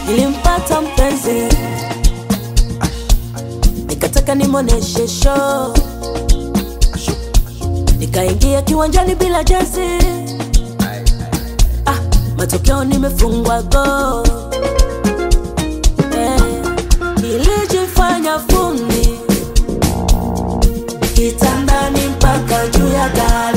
nilimpata mpenzi nikataka nimwoneshe show nikaingia kiwanjani bila jezi ah, matokeo nimefungwa go eh, nilijifanya fundi kitandani mpaka juu ya gari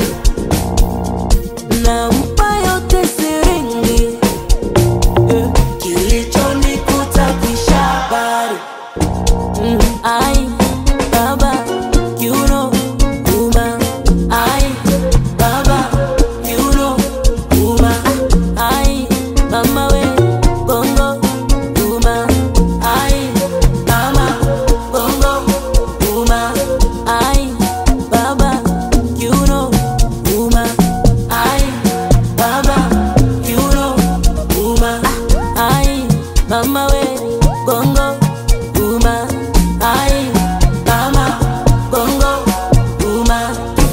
nampa yote siringi eh, kilichonikuta kisha habari mm, ai baba you know uma ai baba you know uma ai mama we bongo uma ai mama bongo uma ai baba you know uma ai baba you know uma ai mama we bongo uma ai mama bongo uma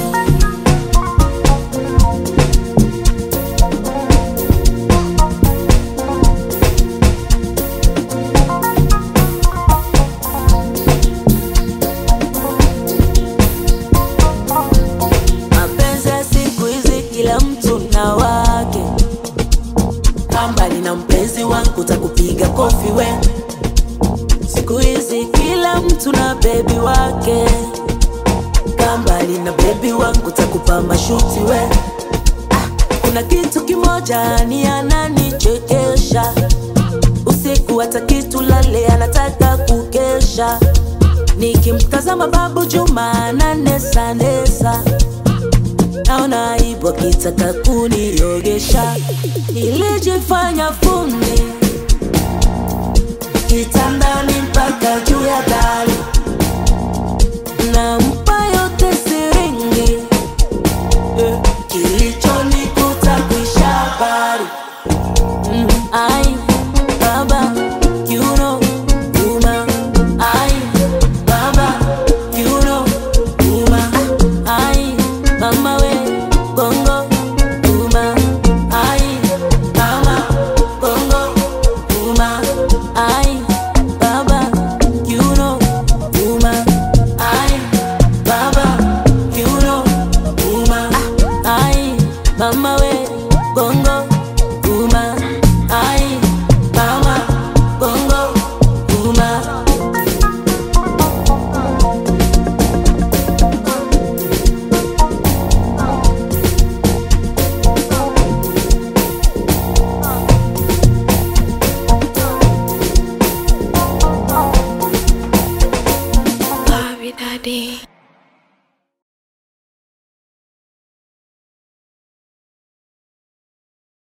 mapenzi ya siku hizi kila mtu na wake kambali na mpenzi wangu takupiga kofi we siku hizi kila mtu na bebi wake kambali na bebi wangu takupa mashuti we ah, kuna kitu kimoja ni ananichekesha usiku hata kitu lale anataka kukesha nikimtazama babu juma ananesanesa naona aibu akitaka kuniogesha nilijifanya fundi kitandani mpaka juu ya dari nampa yote siringi eh, kilichonikuta kuisha habari mm, ai baba you know uma ai baba you know uma ai mama we bongo uma ai mama bongo uma ai baba you know uma ai baba you know uma ai mama we bongo uma ai mama bongo uma Bobby Daddy.